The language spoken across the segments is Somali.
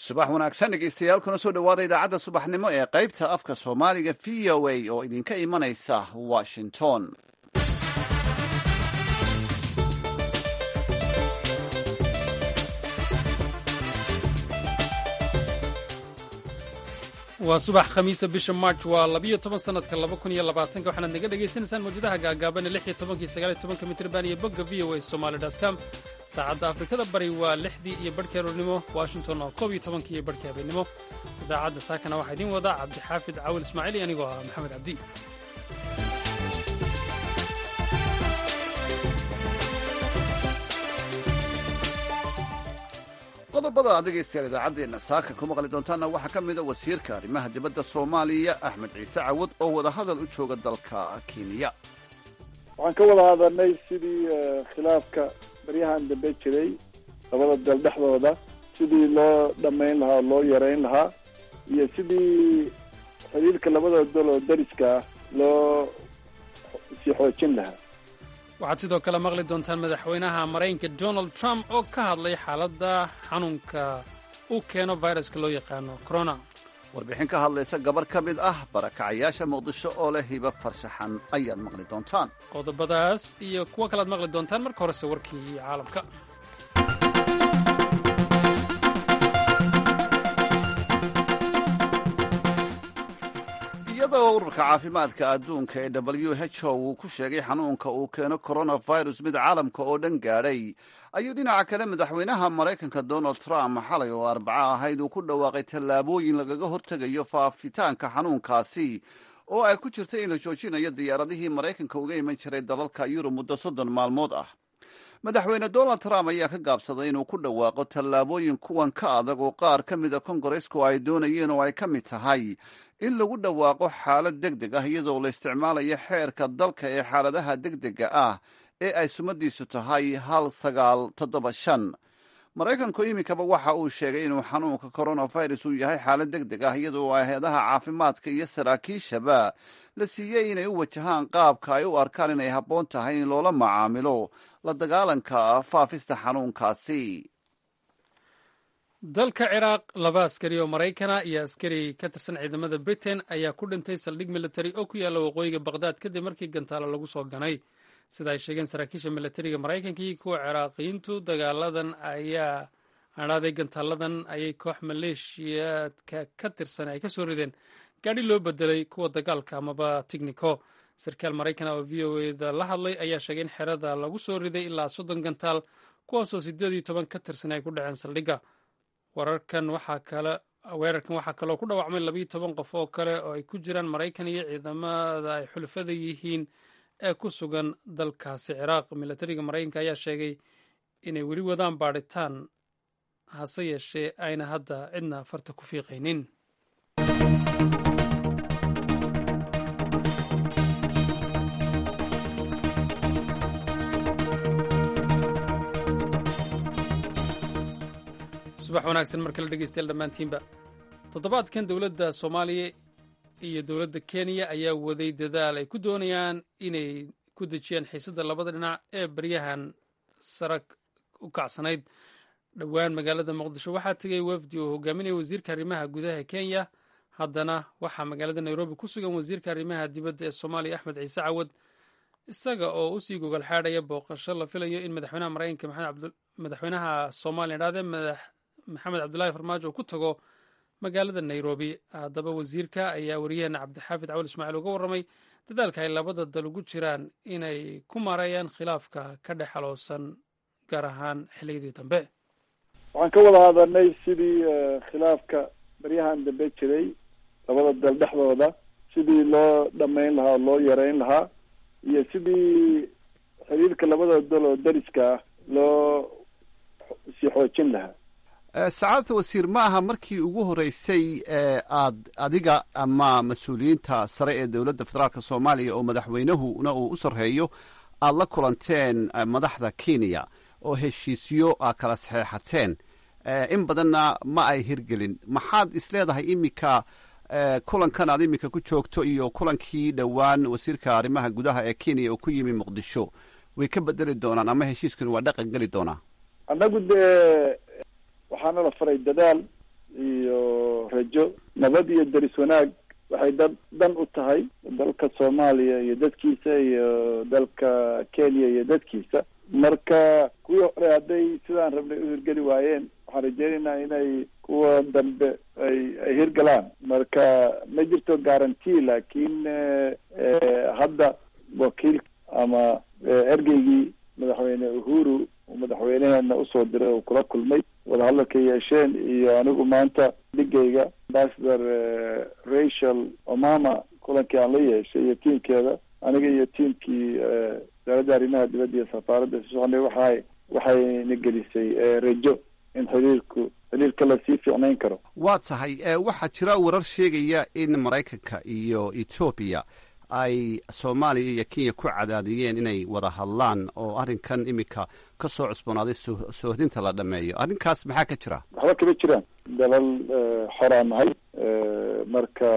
subax wanaagsan dhegeystayaal kuna soo dhowaada idaacadda subaxnimo ee qaybta afka soomaaliga v o a oo idinka imanaysa washington waa subax khamiisa bisha march waa labiyo toban sanadka laba kun iyo labaatanka waxaanaad naga dhagaysanaysaan mawjadaha gaagaaban ee lix iyo tobanka iyo sagaal iyo tobanka mitrban iyo bogga v o a somaali dot com saacadda afrikada bari waa lixdii iyo barhkii aroornimo washington oo koob iyo tobankii iyo barhkii habeennimo idaacadda saakana waxaa idiin wadaa cabdixaafid cawil ismaaciil iyo anigoo ah maxamed cabdi qodobada ad dhegaystayaal idaacaddeena saaka ku maqli doontaana waxaa ka mida wasiirka arrimaha dibadda soomaaliya axmed ciise cawad oo wadahadal u jooga dalka kenya waxaan ka wada hadalnay sidii khilaafka baryahan dambe jiray labada dal dhexdooda sidii loo dhammayn lahaa oo loo yareyn lahaa iyo sidii xiriirka labada dal oo dariska ah loo sii xoojin lahaa waxaad sidoo kale maqli doontaan madaxweynaha maraykanka donald trump oo ka hadlay xaaladda xanuunka uu keeno viruska loo yaqaano corona warbixin ka hadlaysa gabarh ka mid ah barakacayaasha muqdisho oo leh hiba farshaxan ayaad maqli doontaan qodobadaas iyo kuwo kalead maqli doontaan marka horese warkii caalamka iyadoo ururka caafimaadka adduunka ee w h o uu ku sheegay xanuunka uu keeno coronavirus mid caalamka oo dhan gaadhay ayuu dhinaca kale madaxweynaha maraykanka donald trump xalay oo arbaco ahayd uu ku dhawaaqay tallaabooyin lagaga hortegayo faafitaanka xanuunkaasi oo ay ku jirta in la joojinayo diyaaradihii maraykanka uga iman jiray dalalka yurub muddo soddon maalmood ah madaxweyne donald trump ayaa ka gaabsaday inuu ku dhawaaqo tallaabooyin kuwan ka adag oo qaar ka mida kongaresku ay doonayeen oo ay ka mid tahay in lagu dhawaaqo xaalad deg deg ah iyadoo la isticmaalayo xeerka dalka ee xaaladaha degdega ah ee ay sumadiisu tahay hal sagaal toddoba shan maraykanku iminkaba waxa uu sheegay inuu xanuunka coronavirus uu yahay xaalad deg deg ah iyadoo hay-adaha caafimaadka iyo saraakiishaba la siiyey inay u wajahaan qaabka ay u arkaan inay habboon tahay in loola macaamilo la dagaalanka faafista xanuunkaasi dalka ciraaq laba askari oo maraykana iyo askari ka tirsan ciidamada britain ayaa ku dhintay saldhig militari oo ku yaalla waqooyiga bakhdad kadib markii gantaalo lagu soo ganay sida ay sheegeen saraakiisha militariga maraykanka iyo kuwa ciraaqiyiintu dagaaladan ayaa adhaaday gantaaladan ayay koox maleeshiyaadka ka tirsan ay ka soo rideen gaadhi loo bedelay kuwa dagaalka amaba tignico sarkaal maraykana oo v o eda la hadlay ayaa sheegay in xerada lagu soo riday ilaa soddon gantaal kuwaasoo siddeed iyo toban ka tirsan ay ku dhaceen saldhigga wararkan waxaa kale weerarkan waxaa kaloo ku dhaawacmay labiyo toban qof oo kale oo ay ku jiraan maraykan iyo ciidamada ay xulafada yihiin ee ku sugan dalkaasi ciraaq milatariga maraykanka ayaa sheegay inay weli wadaan baadhitaan hase yeeshee ayna hadda cidna farta ku fiiqaynin subax wanaagsan mar kale dhegeystayaal dhammaantiinba toddobaadkan dowladda soomaaliya iyo dowladda kenya ayaa waday dadaal ay ku doonayaan inay ku dejiyaan xiisadda labada dhinac ee baryahan sarag u kacsanayd dhowaan magaalada muqdisho waxaa tegay wafdi oo hogaaminaya wasiirka arrimaha gudaha kenya haddana waxaa magaalada nairobi ku sugan wasiirka arrimaha dibadda ee soomaaliya axmed ciise cawad isaga oo usii gogol xaadhaya booqasho la filayo in madaxweynaha maraykanka madaxweynaha soomaaliya idhahdee maxamed cabdulaahi farmaajo uu ku tago magaalada nairobi haddaba wasiirka ayaa wariyaheena cabdixaafid cawal ismaaciil uga warramay dadaalka ay labada dal ugu jiraan inay ku maareeyaan khilaafka ka dhex xaloosan gaar ahaan xilliyadii dambe waxaan ka wada hadalnay sidii khilaafka baryahan dambe jiray labada dal dhexdooda sidii loo dhammayn lahaa oo loo yareyn lahaa iyo sidii xiriirka labada dal oo dariska ah loo sii xoojin lahaa sacaadata wasiir ma aha markii ugu horeysay aad adiga ama mas-uuliyiinta sare ee dowladda federaalk soomaaliya oo madaxweynahuna uu u sarreeyo aad la kulanteen madaxda kenya oo heshiisyo a kala saxeexateen in badanna ma ay hirgelin maxaad isleedahay iminka kulankan aad iminka ku joogto iyo kulankii dhowaan wasiirka arrimaha gudaha ee kenya oo ku yimi muqdisho way ka bedeli doonaan ama heshiiskani waa dhaqan geli doonaa annagu dee waxaana la faray dadaal iyo rajo nabad iyo deris wanaag waxay dad dan u tahay dalka soomaaliya iyo dadkiisa iyo dalka kenya iyo dadkiisa marka kuwii hore hadday sidaan rabnay u hirgeli waayeen waxaan rajeynaynaa inay kuwa dambe ay ay hirgalaan marka ma jirto guarantee laakiin hadda wakiil ama ergeygii madaxweyne uhuru uu madaxweyneheena usoo diray oo kula kulmay wadahadalka yeesheen iyo anigu maanta dhigayga ambassador rachel omama kulankii aan la yeeshay iyo tiimkeeda aniga iyo tiimkii wasaaradda arrimaha dibadda iyo safaaradda isu soconay waxay waxayna gelisay rajo in xiriirku xiriirka lasii fiicnayn karo waa tahay waxaa jira warar sheegaya in maraykanka iyo etoobiya ay soomaaliya iyo kenya ku cadaadiyeen inay wada hadlaan oo arrinkan iminka ka soo cusboonaaday soohdinta la dhameeyo arrinkaas maxaa ka jira waxba kama jiraan dalal xoraan nahay marka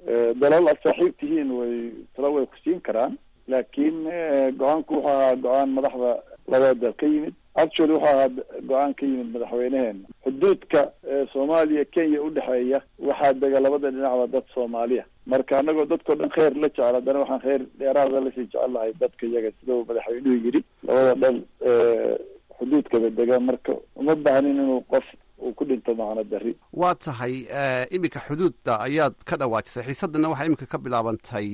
dalal aad saaxiib tihiin way talo way ku siin karaan laakiin go-aanku wuxuu ahaa go-aan madaxda labada dal ka yimid actually wuxuu ahaa go-aan ka yimid madaxweyneheena xuduudka soomaaliya kenya udhexeeya waxaa dega labada dhinacba dad soomaaliya marka anagoo dadkao dhan kheyr la jecel haddana waxaan kheyr dheeraada lasii jecel lahay dadka iyaga sida uu madaxweynuhu yidhi labada dhal xuduudkaba dega marka uma baahnin inuu qof uu ku dhinto macno dari waa tahay iminka xuduudda ayaad ka dhawaajisay xiisadana waxaa iminka ka bilaabantay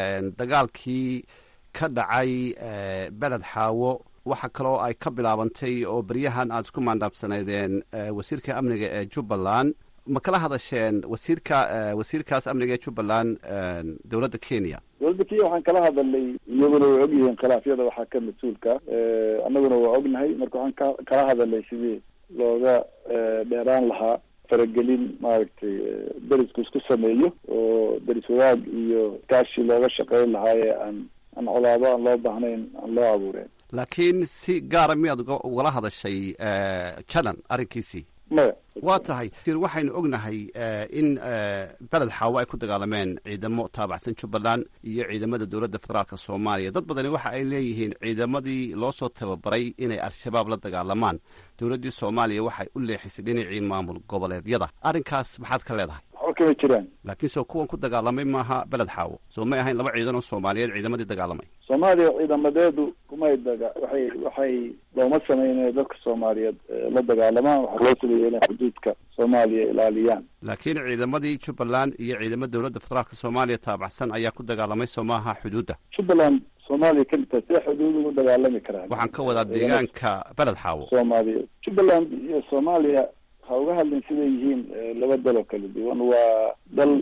dagaalkii ka dhacay beled xaawo waxa kaloo ay ka bilaabantay oo beryahan aad isku maandhaafsanaydeen wasiirka amniga ee jubbaland ma kala hadasheen wasiirka wasiirkaas amniga ee jubbaland dowladda kenya dowladda kenya waxaan kala hadalnay iyaguna way ogyihiin khilaafyada waxaa ka mas-uulka annaguna waa ognahay marka waxaan ka kala hadalnay sidii looga dheeraan lahaa faragelin maaragtay derisku isku sameeyo oo deris wadaag iyo kaashi looga shaqeyn lahaa ee aan aan colaado aan loo baahnayn aan loo abuureen laakiin si gaara miyaad ugala hadashay janan arrinkiisii maya waa tahay waxaynu ognahay in beled xaawo ay ku dagaalameen ciidamo taabacsan jubbaland iyo ciidamada dowladda federaalk soomaaliya dad badani waxa ay leeyihiin ciidamadii loo soo tababaray inay al-shabaab la dagaalamaan dowladdii soomaaliya waxay u leexisay dhinacii maamul goboleedyada arrinkaas maxaad ka leedahay waxba kama jiraan laakiin soo kuwan ku dagaalamay maaha beled xaawo soo may ahayn laba ciidan oo soomaaliyeed ciidamadii dagaalamay soomaaliya ciidamadeedu kumay daga waxay waxay looma sameyn dadka soomaaliyeed la dagaalamaan waxaa loo sameeyey inay xuduudka soomaaliya ilaaliyaan laakiin ciidamadii jubbaland iyo ciidamo dowladda federaalk soomaaliya taabacsan ayaa ku dagaalamay soo maaha xuduudda jubbaland soomaaliya ka mid tahay see xuduud ugu dagaalami karaan waxaan ka wadaa deegaanka beled xaawo soomaaliya jubbaland iyo soomaaliya ha uga hadlin siday yihiin laba dal oo kala duwan waa dal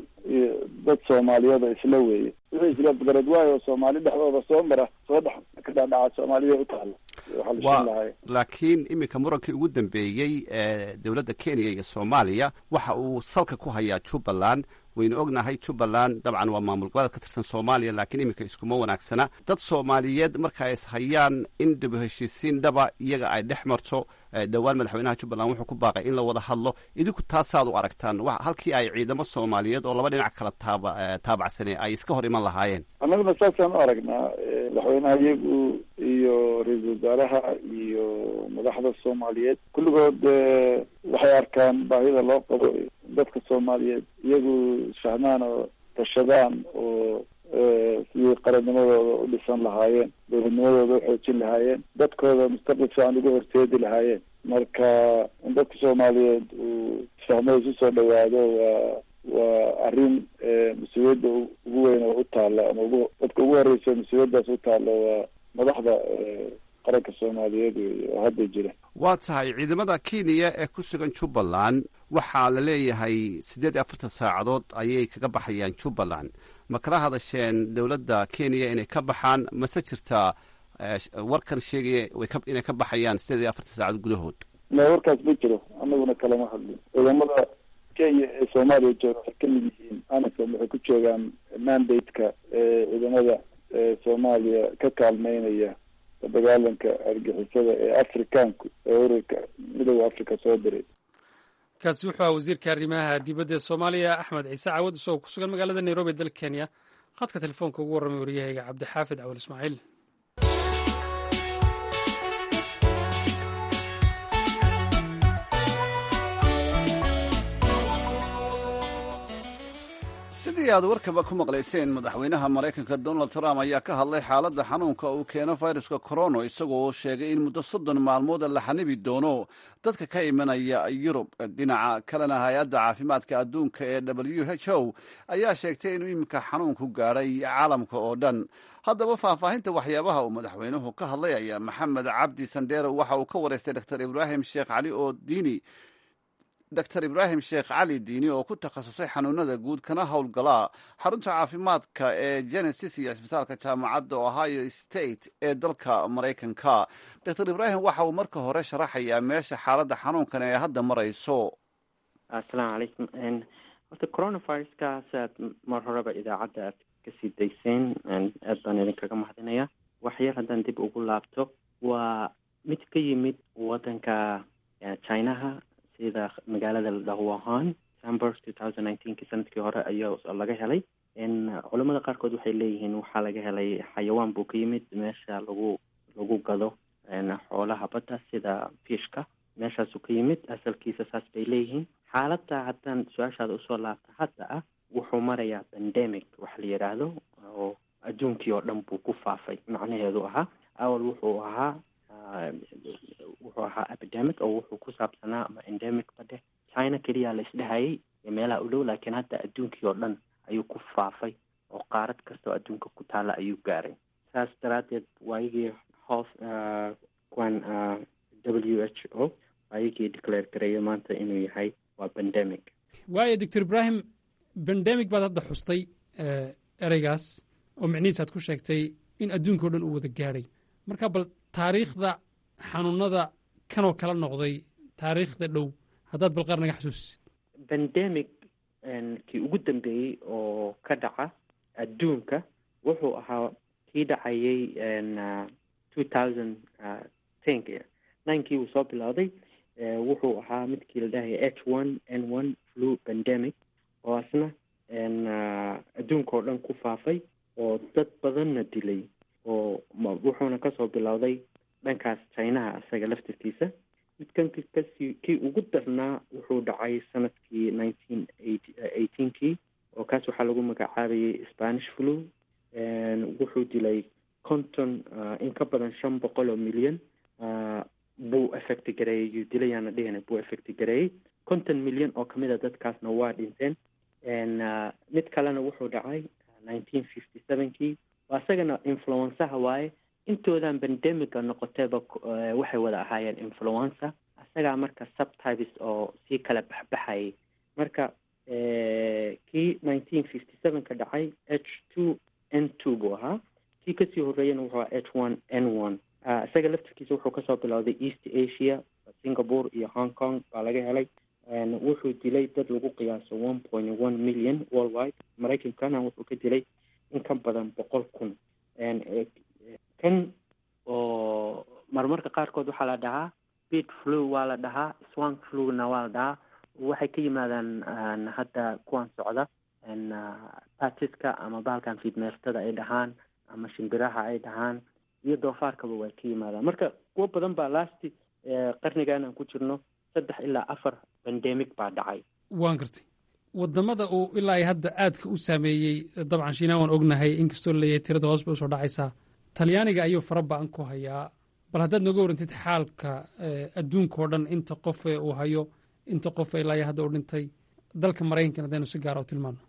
dad soomaaliyeed oo isla weeye wixii isla garad waayo oo soomaali dhexdooda soo mara soo dhex ka dhaadhaca soomaaliya u taala wa laakiin iminka murankii ugu dambeeyey ee dowladda kenya iyo soomaaliya waxa uu salka ku hayaa jubbaland waynu ognahay jubbaland dabcan waa maamul goboleed ka tirsan soomaaliya laakiin iminka iskuma wanaagsana dad soomaaliyeed marka ay ishayaan in dib heshiisiin dhaba iyaga ay dhex marto dhowaan madaxweynaha jubbaland wuxuu ku baaqay in la wada hadlo idinku taasaad u aragtaan halkii ay ciidamo soomaaliyeed oo laba dhinac kala taaba taabacsanee ay iska hor iman lahaayeen annaguna saasaan u aragnaa madaxweynaha iyagu iyo ra-iisul wasaaraha iyo madaxda soomaaliyeed kulligood waxay arkaan baahida loo qabo dadka soomaaliyeed iyagu isfahmaan oo tashadaan oo sidii qarannimadooda u dhisan lahaayeen dowladnimadooda u xoojin lahaayeen dadkooda mustaqbal fiican ugu horteedi lahaayeen marka in dadka soomaaliyeed uu isfahmo isu soo dhawaado waa waa arrin mas-uuliyadda ugu weyn oo u taalla ama ugu dadka ugu horeysa mas-uuliyaddaas u taalla waa madaxda qaranka soomaaliyeed wey oo hadda jira waa tahay ciidamada kenya ee ku sugan jubbaland waxaa la leeyahay siddeed iyo afartan saacadood ayay kaga baxayaan jubbaland ma kala hadasheen dowladda kenya inay ka baxaan mase jirtaa warkan sheegaya inay ka baxayaan siddeed iyo afartan saacadood gudahood ma warkaas ma jiro annaguna kalama hadlin ciidamada kenya ee soomaaliya jooga waxay kamid yihiin anasom waxay ku joogaan mandate-ka ciidamada soomaaliya ka kaalmeynaya dagaalanka argixisada ee afrikaanku ee ururka midooda africa soo diray kaasi wuxuu aha wasiirka arrimaha dibadda ee soomaaliya axmed ciise cawad isagoo ku sugan magaalada nairobi dalka kenya khadka telefoonka ugu warramay waryahayga cabdixaafid cawal ismaaciil sidii aad warkaba ku maqlayseen madaxweynaha maraykanka donald trump ayaa ka hadlay xaaladda xanuunka uu keeno viruska corono isagoo sheegay in muddo soddon maalmooda la xanibi doono dadka ka imanaya yurub dhinaca kalena hay-adda caafimaadka adduunka ee w h o ayaa sheegtay inuu iminka xanuunku gaadhay caalamka oo dhan haddaba faahfaahinta waxyaabaha uu madaxweynuhu ka hadlay ayaa maxamed cabdi sandero waxa uu ka wareystay dr ibraahim sheekh cali oo diini dr ibraahim sheekh cali diini oo ku takhasusay xanuunada guud kana howlgalaa xarunta caafimaadka ee genesis iyo cisbitaalka jaamacadda ohio state ee dalka maraykanka dr ibraahim waxa uu marka hore sharaxayaa meesha xaaladda xanuunkan ee hadda marayso assalaamu calaykum horta coronaviruskaas aad mar horeba idaacadda aad kasii dayseen aad baan idinkaga mahadinaya waxyar haddaan dib ugu laabto waa mid ka yimid wadanka chinaha sida magaalada la dhaho wuhan december two thousand nineteenki sanadkii hore ayaa laga helay culamada qaarkood waxay leeyihiin waxaa laga helay xayawaan buu ka yimid meesha lagu lagu gado xoolaha badda sida fiishka meeshaasuu ka yimid asalkiisa saas bay leeyihiin xaaladda haddaan su-aashaada usoo laabta hadda ah wuxuu marayaa pandemic wax la yidhaahdo oo adduunkii oo dhan buu ku faafay macnaheedu ahaa awal wuxuu ahaa wuxuu ahaa epidemic oo wuxuu ku saabsanaa ama endemic badhe china keliya la isdhehayay iyo meelaha u dhow laakiin hadda adduunkii oo dhan ayuu ku faafay oo qaarad kasta oo adduunka ku taalla ayuu gaaray saas daraaddeed waayigii hoos kuwan w h o waayigii declare gareeyo maanta inuu yahay waa pandemic waayo doctor ibraahim bandemic baad hadda xustay ereygaas oo micnihiis aad ku sheegtay in adduunka o dhan uu wada gaadhay marka bal taariikhda xanuunada kanoo kala noqday taariikhda dhow haddaad bal qaar naga xasuusisid pandemic kii ugu dambeeyey oo ka dhaca adduunka wuxuu ahaa kii dhacayay two thousand tenki ninkii uu soo bilowday wuxuu ahaa midkii la dhahaya h one n one flu pandemic oo asna adduunka oo dhan ku faafay oo dad badanna dilay oo wuxuuna kasoo bilowday dhankaas chinaha isaga laftirkiisa midkan kasii kii ugu darnaa wuxuu dhacay sanadkii nineteen eighteenkii oo kaas waxaa lagu magacaabayay spanish flu wuxuu dilay conton in ka badan shan boqol oo milyan buu effect gareeyey yuu dilayaana dhihina buu effect gareeyey konton milyan oo kamid a dadkaasna waa dhinteen mid kalena wuxuu dhacay nineteen fifty sevenkii waa isagana influensaha waaye intoodan pandemica noqotayba waxay wada ahaayeen influenza isagaa marka subtypes oo sii kala baxbaxayay marka kii nineteen fifty sevenka dhacay h two n two buu ahaa kii kasii horeeyana wuxuu ahaa h one n one isaga laftirkiisa wuxuu kasoo bilowday east asia singapore iyo hong kong baa laga helay wuxuu dilay dad lagu qiyaaso one point one million worldwide maraykankana wuxuu ka dilay in ka badan boqol kun kan oo marmarka qaarkood waxaa la dhahaa bit flu waa la dhahaa swank fluna waa la dhahaa waxay ka yimaadaan hadda kuwan socda patiska ama bahalkan fiidmeertada ay dhahaan ama shimbiraha ay dhahaan iyo doofaarkaba way ka yimaadaan marka kuwo badan baa lasti qarnigan aan ku jirno saddex ilaa afar bandemic baa dhacay waan gartay wadamada uu ilaa hadda aadka u saameeyey dabcan shiinaa waan ognahay inkastoo laleeyahay tirada hoos bay usoo dhacaysaa talyaaniga ayuu fara ba-an ku hayaa bal haddaad nooga warantid xaalka adduunka oo dhan inta qof uu hayo inta qof ilaa hadda u dhintay dalka maraykankan haddaynu si gaara u tilmaano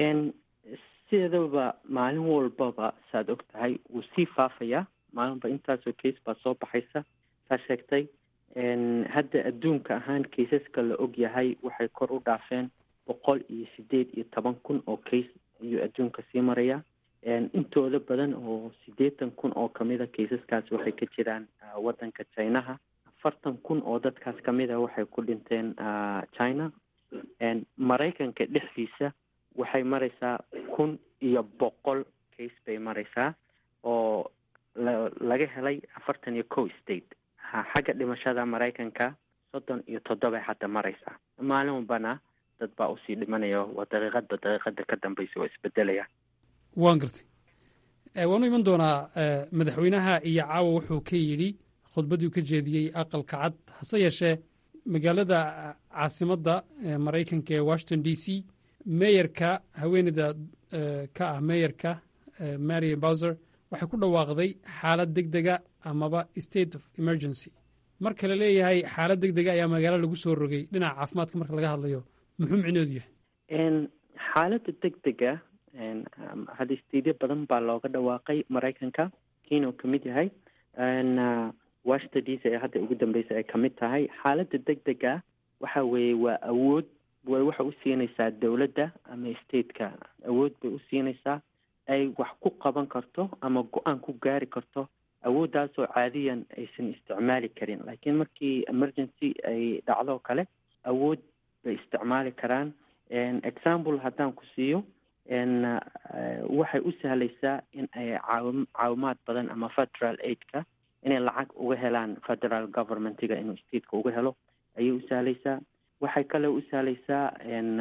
sideedaba maalin walbaba saad og tahay wuu sii faafayaa maalinba intaasoo case baa soo baxaysa saa sheegtay hadda adduunka ahaan kaysaska la og yahay waxay kor u dhaafeen boqol iyo sideed iyo toban kun oo case ayuu adduunka sii marayaa intooda badan oo siddeetan kun oo kamida kaysaskaas waxay ka jiraan waddanka chinaha afartan kun oo dadkaas kamida waxay ku dhinteen china maraykanka dhexdiisa waxay maraysaa kun iyo boqol case bay maraysaa oo laga helay afartan iyo co state xagga dhimashada maraykanka soddon iyo toddobay hadda maraysaa maalin walbana dad baa usii dhimanaya waa daqiiqadba daqiiqada ka dambaysa waa isbedelaya waan gartay waanu iman doonaa madaxweynaha iyo caawa wuxuu ka yidhi khudbaddii ka jeediyey aqalka cad hase yeeshee magaalada caasimadda maraykanka ee washington d c meeyarka haweeneyda ka ah meeyarka marian bowser waxay ku dhawaaqday xaalad deg dega amaba state of emergency marka la leeyahay xaalad deg dega ayaa magaalo lagu soo rogay dhinaca caafimaadka marka laga hadlayo muxuu micnoodu yahay xaaladda deg dega hadda stateyo badan baa looga dhawaaqay maraykanka kiinuu ka mid yahay washington d c ee hadda ugu dambeysa ay kamid tahay xaaladda deg dega waxa weeye waa awood way waxa u siinaysaa dowladda ama stateka awood bay u siinaysaa ay wax ku qaban karto ama go-aan ku gaari karto awooddaasoo caadiyan aysan isticmaali karin laakiin markii emergency ay dhacdo kale awood bay isticmaali karaan example haddaan ku siiyo waxay u sahlaysaa in ay caawi caawimaad badan ama federal aidka inay lacag uga helaan federal governmentiga inuu stateka uga helo ayay u sahlaysaa waxay kale u sahlaysaa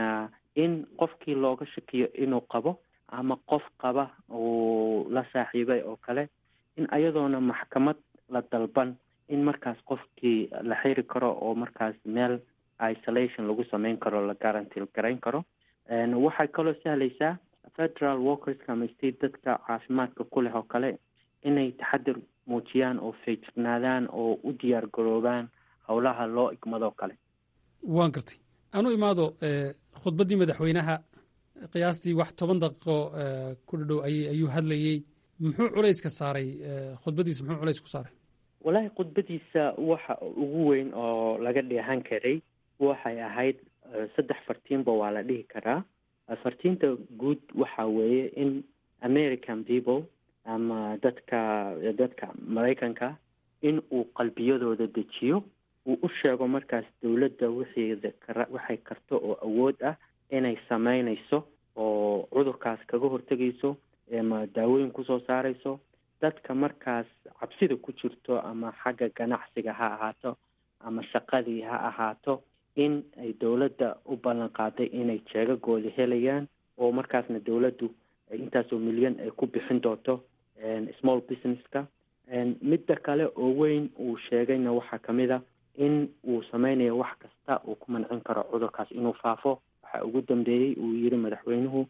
in qofkii looga shakiyo inuu qabo ama qof qaba uu la saaxiibay oo kale in ayadoona maxkamad la dalban in markaas qofkii la xiri karo oo markaas meel isolation lagu sameyn karo la guarantil garayn karo waxay kaloo sahlaysaa federal workerska ama state dadka caafimaadka ku leh oo kale inay taxadir muujiyaan oo feejignaadaan oo u diyaar garoobaan howlaha loo igmadoo kale waan gartay anu imaado khudbaddii madaxweynaha qiyaastii wax toban daqiiqo ku dhadhow ay ayuu hadlayey muxuu culayska saaray khudbaddiisa muxuu culays ku saaray wallaahi khudbadiisa waxa ugu weyn oo laga dheehan karay waxay ahayd saddex fartiinba waa la dhihi karaa fartiinta guud waxa weeye in american people ama dadka dadka maraykanka in uu qalbiyadooda dejiyo uu u sheego markaas dowladda wixeeda kara waxay karto oo awood ah inay sameynayso oo cudurkaas kaga hortegayso ama daawooyin kusoo saarayso dadka markaas cabsida ku jirto ama xagga ganacsiga ha ahaato ama shaqadii ha ahaato in ay dowladda u ballan qaaday inay jeegagooda helayaan oo markaasna dowladdu intaasoo milyan ay ku bixin doonto small businesska midda kale oo weyn uu sheegayna waxaa kamid a in uu sameynayo wax kasta uu ku mancin karo cudurkaas inuu faafo waxaa ugu dambeeyey uu yiri madaxweynuhu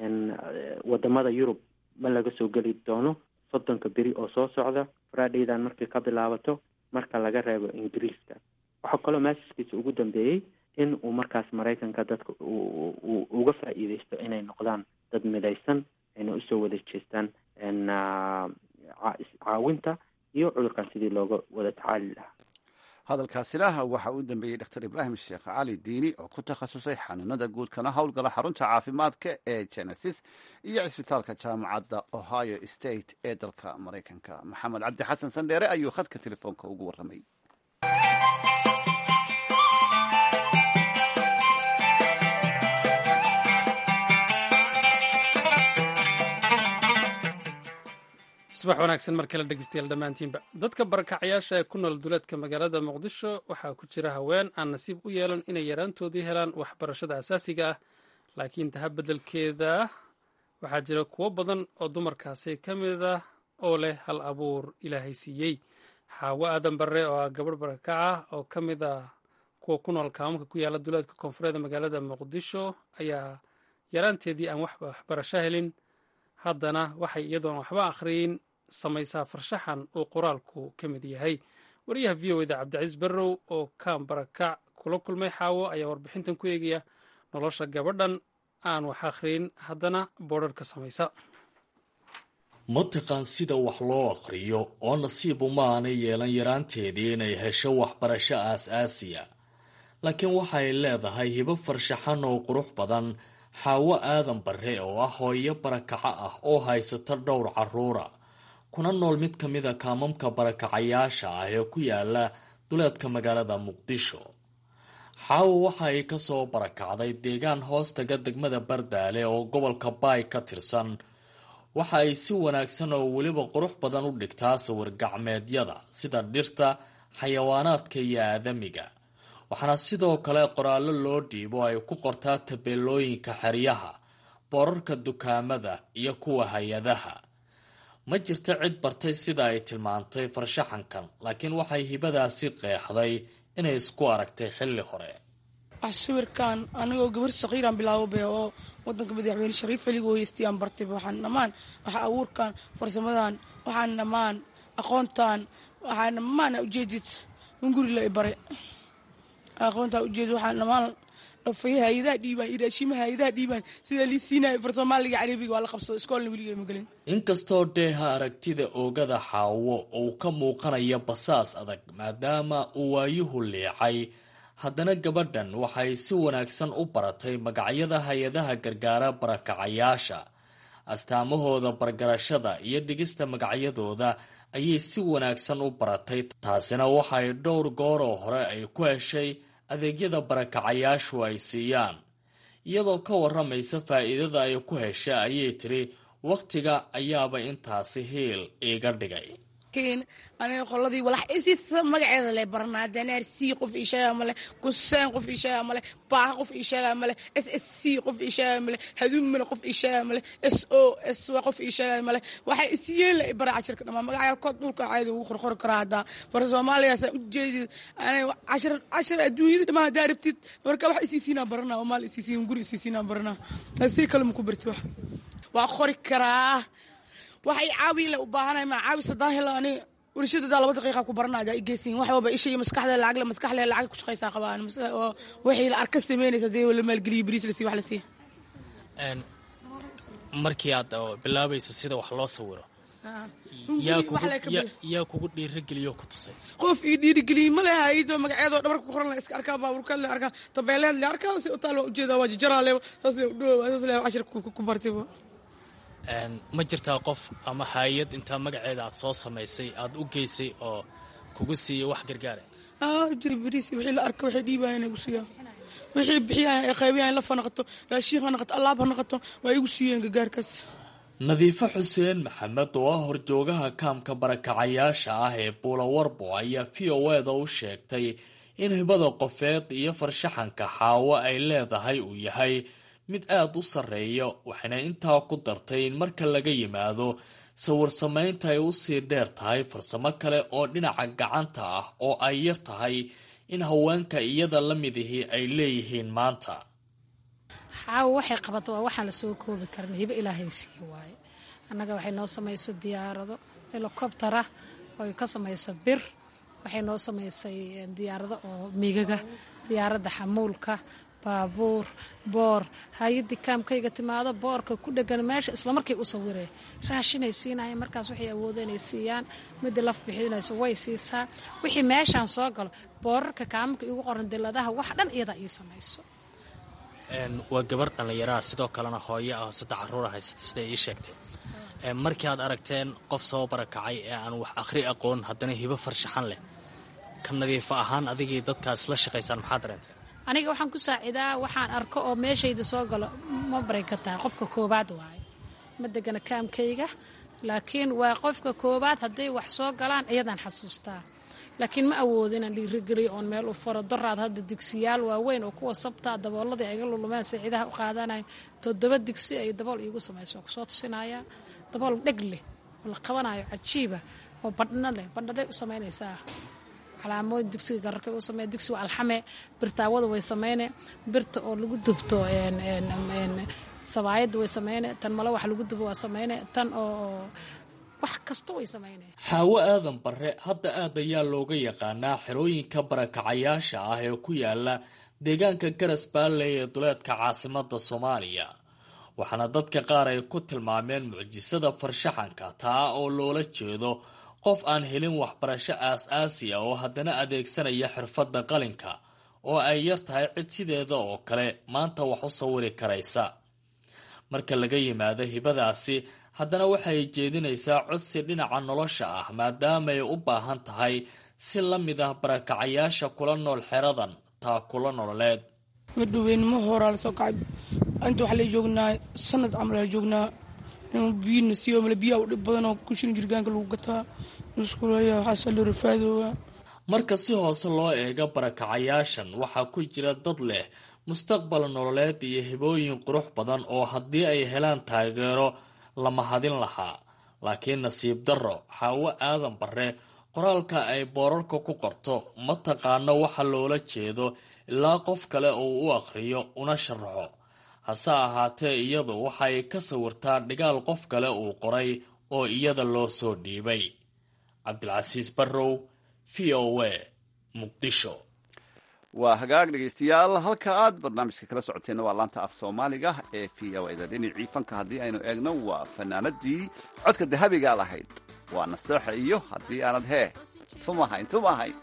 wadamada yurub ma laga soo geli doono soddonka beri oo soo socda fridaydan markay ka bilaabato marka laga reebo ingiriiska waxaa kaloo maasiskiisa ugu dambeeyey in uu markaas maraykanka dadka uu uga faa'iideysto inay noqdaan dad midaysan ayna usoo wada jeestaan caawinta iyo cudurkan sidii looga wada tacaali lahaa hadalkaasina waxa uu dambeeyey dr ibraahim sheekh cali diini oo ku takhasusay xanuunada guud kana howlgala xarunta caafimaadka ee genesis iyo cisbitaalka jaamacadda ohio state ee dalka maraykanka maxamed cabdi xasan sandheere ayuu khadka telefoonka ugu warramay subax wanaagsan mar kale dhegeystayaal dhammaantiinba dadka barakacayaasha ee ku nool duleedka magaalada muqdisho waxaa ku jira haween aan nasiib u yeelan inay yaraantoodii helaan waxbarashada asaasiga ah laakiin taha beddelkeeda waxaa jira kuwo badan oo dumarkaasi ka mid ah oo leh hal abuur ilaahay siiyey xaawo aadan barre oo ah gabadh barakaca oo ka mid ah kuwa ku nool kaamamka ku yaala duleedka koonfureed magaalada muqdisho ayaa yaraanteedii aan waxbarasho helin haddana waxay iyadoon waxba akhriyin samaysaa farshaxan uu qoraalku ka mid yahay wariyaha v o eda cabdicaiis barrow oo kaan barakac kula kulmay xaawo ayaa warbixintan ku eegaya nolosha gabadhan aan wax akhriyin haddana boodhar ka samaysa ma taqaan sida wax loo aqriyo oo nasiib uma aanay yeelan yaraanteedii inay hesho waxbarasho aas-aasiya laakiin waxay leedahay hibo farshaxan oo qurux badan xaawo aadan barre oo ah hooyo barakaco ah oo haysata dhowr caruura kuna nool mid ka mida kaamamka barakacayaasha ah ee ku yaala duleedka magaalada muqdisho xaawo waxa ay kasoo barakacday deegaan hoostaga degmada bardaale oo gobolka baay ka tirsan waxa ay si wanaagsan oo weliba qurux badan u dhigtaa sawir gacmeedyada sida dhirta xayawaanaadka iyo aadamiga waxaana sidoo kale qoraallo loo dhiibo ay ku qortaa tabeelooyinka xeryaha boorarka dukaamada iyo kuwa hay-adaha ma jirto cid bartay sida ay tilmaantay farshaxankan laakiin waxay hibadaasi qeexday inay isku aragtay xilli hore wax sawirkan anigoo gabar sakiiraan bilaabo be oo wadanka madaxweyne shariif xiliga oo heystayaan bartay waxaan dhammaan waxa abuurkan farsamadan waxaan dhammaan aqoontan waxaan dhammaan ujeedid in guri la ibare aqoontaa ujeed waxaan dhammaan dhafay hay-adaha dhiibaan iyo raashimaha hay-adaha dhiibaan sida lii siinaya far soomaaliga carabiga waa la qabsado iskoolna weliga magelin inkastoo dheeha aragtida oogada xaawo uu ka muuqanayo basaas adag maadaama uu waayuhu liicay haddana gabadhan waxay si wanaagsan u baratay magacyada hay-adaha gargaara barakacayaasha astaamahooda bargarashada iyo dhigista magacyadooda ayay si wanaagsan u baratay taasina waxay dhowr gooroo hore ay ku heshay adeegyada barakacayaashu ay siiyaan iyadoo ka waramaysa faa'iidada ay ku heshay ayay tiri wakhtiga ayaaba intaasi hiil iiga dhigay aniga qoladii walax isiisa magaceeda le baranaa daneer c qof ii sheegaa male kuseen qof ii sheegaa male baaha qof ii sheegaa male s s c qof ii sheegaa male haduumina qof ii sheegaa male s o s w qof ii sheegaa male waxay isyeela bara cashirka dhamaa magacyaalkood dhulka caadi ugu qorqori karaa haddaa far soomaaliyaasa ujeedid aniga cashir cashir adduunyada dhamaa haddaa rabtid marka wax isiisiinaa baranaa oo maal isiisiin guri isiisiinaa baranaa si kale maku barti wax waa qori karaa waxay caawi le u baahanahay ma caawi sadaan helo ani warshadadaa laba daqiiqa ku baranaya igeysin wax walba isha iyo maskaxda lacag le maskaxle lacag ku shaqaysaa qabaan oo wixii la arka sameynaysa dee la maalgeliyo bariis la siiyo wax la siiya markii aad bilaabaysa sida wax loo sawiro yaa kugu dhiirageliyo ku tusay qof ii dhiirigeliyey ma leha aydo magaceedoo dhabarka ku qoran la iska arkaa baaburkaad le arkaa tabeeleed le arkaa si utaal waa ujeedaa waa jajaraa le saas le udhow saas le cashir ku bartayba ma jirtaa qof ama hay-ad intaa magaceeda aad soo samaysay aada u geysay oo kugu siiyay wax gargaara jiri bariis wixii la arka waxay dhiibayan igu siiyaan wixii bixiyayan ay qaybiyayan laf ha noqoto raashiin ha noqoto allaab ha noqoto waa igu siiyeen gargaarkaas nadiifo xuseen maxamed oo ah horjoogaha kaamka barakacayaasha ah ee buulawarbo ayaa v o eda u sheegtay in hibada qofeed iyo farshaxanka xaawo ay leedahay uu yahay mid aada u sarreeya waxayna intaa ku dartay in marka laga yimaado sawir samaynta ay usii dheer tahay farsamo kale oo dhinaca gacanta ah oo ay yar tahay in haweenka iyada la midihii ay leeyihiin maanta xaawo waxay qabato waa waxaan lasoo koobi karin hibo ilaahay sii waaye annaga waxay noo samayso diyaarado helikobtara oy ka samayso bir waxay noo samaysay diyaarado oo migaga diyaaradda xamuulka baabuur boor hay-adii kaamkayga timaado boorka ku dhegan meesha islamarkay u sawiree raashinay siinayeen markaas waxay awooda inay siiyaan midii laf bixinayso way siisaa wixii meeshaan soo galo boorarka kaamamka igu qoran diladaha wax dhan iyadaa ii samayso waa gabar dhallinyaraha sidoo kalena hooyo ah saddex caruura haysata siday ii sheegtay markii aad aragteen qof soo barakacay ee aan wax akhri aqoon haddana hibo farshaxan leh ka nadiifo ahaan adigii dadkaas la shaqaysaan maxaa dareenteen aniga waxaan ku saacidaa waxaan arko oo meeshayda soo galo ma baray ka tahay qofka koobaad waaye ma degana kaamkayga laakiin waa qofka koobaad hadday wax soo galaan iyadaan xasuustaa laakiin ma awoodo inaan dhiirigeliyo oon meel u faro daraad hadda digsiyaal waaweyn oo kuwa sabtaa dabooladii ayga lulumeen saaciidaha u qaadanayo toddoba digsi ay dabool iigu samayso waa kusoo tusinayaa dabool dheg leh oo la qabanayo cajiiba oo badhno leh badhnadhay u samaynaysaa calaamooyin digsiga gararkay u samey digsi waa alxame birtaawada way sameyne birta oo lagu dubto sabaayadda way sameyne tan malo wax lagu dubo waa sameyne tan oo wax kasta way sameyne xaawo aadan bare hadda aad ayaa looga yaqaanaa xerooyinka barakacayaasha ah ee ku yaala deegaanka garas baalley ee duleedka caasimada soomaaliya waxaana dadka qaar ay ku tilmaameen mucjisada farshaxanka taa oo loola jeedo qof aan helin waxbarasho aas-aasi ah oo haddana adeegsanaya xirfadda qalinka oo ay yar tahay cid sideeda oo kale maanta wax u sawiri karaysa marka laga yimaado hibadaasi haddana waxay jeedinaysaa codsi dhinaca nolosha ah maadaamaay u baahan tahay si la mid ah barakacayaasha kula nool xeradan taa kula nololeed madhoweynimo horaa lasoo kacay inta waxaa la joognaa sanad camal aa joognaa biyina siiyo male biyaa u dhib badanoo kushin jirgaanka lagu gataa musqulaya waxaasa loo rafaadooga marka si hoose loo eego barakacayaashan waxaa ku jira dad leh mustaqbal nololeed iyo hibooyin qurux badan oo haddii ay helaan taageero lama hadin lahaa laakiin nasiib darro xaawo aadan bare qoraalka ay boorarka ku qorto ma taqaano waxa loola jeedo ilaa qof kale uu u akhriyo una sharaxo hase ahaatee iyadu waxay ka sawirtaa dhigaal qof kale uu qoray oo iyada loo soo dhiibay cabdilcasiis barrow v o a muqdisho waa hagaag dhegaystayaal halka aad barnaamijka kala socoteenna waa laanta af soomaaliga ee v o eda dhinacii fanka haddii aynu eegno waa fanaanadii codka dahabiga lahayd waa nastooxa iyo haddii aanad hee tumahayn tumahayn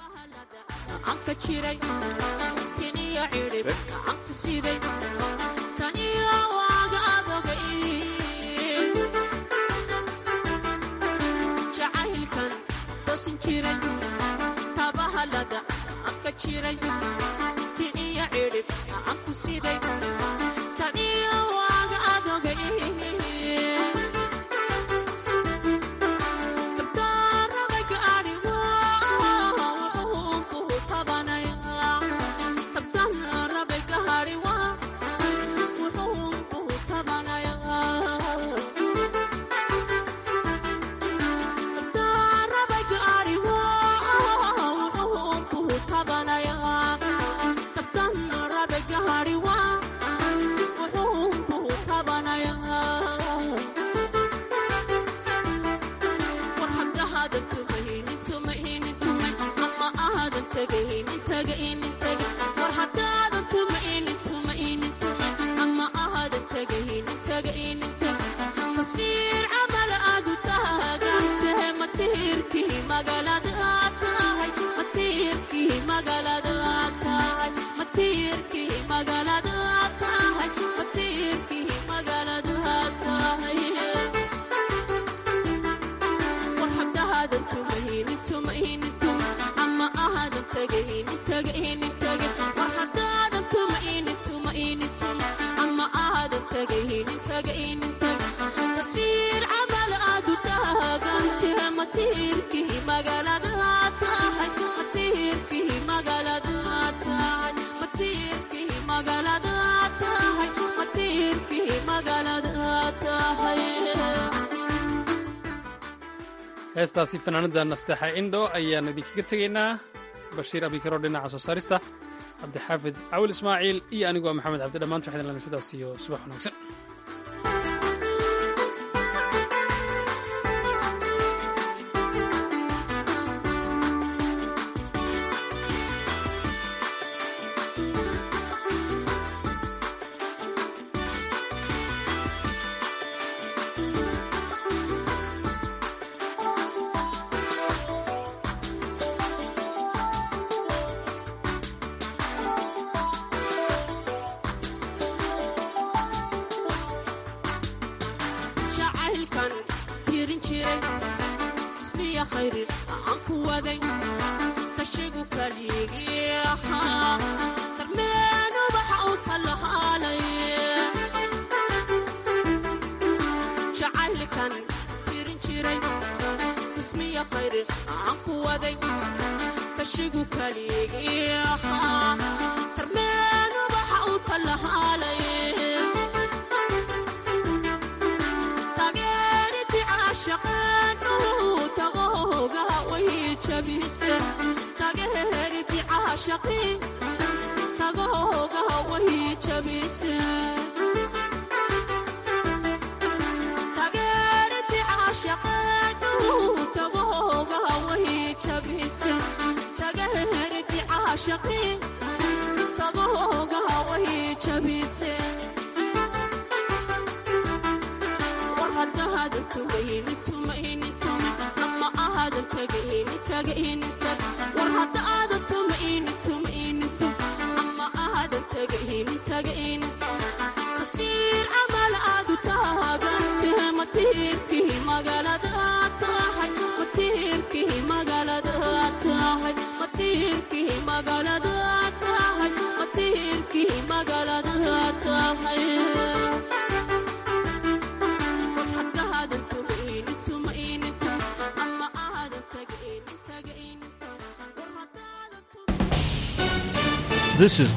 heestaasi fanaanada nasteexa indho ayaan idinkaga tegaynaa bashiir abikaro dhinaca soo saarista cabdixaafid cawil ismaaciil iyo anigoo maxamed cabdi dhammaantu waxaan lana sidaas iyo subax wanaagsan This is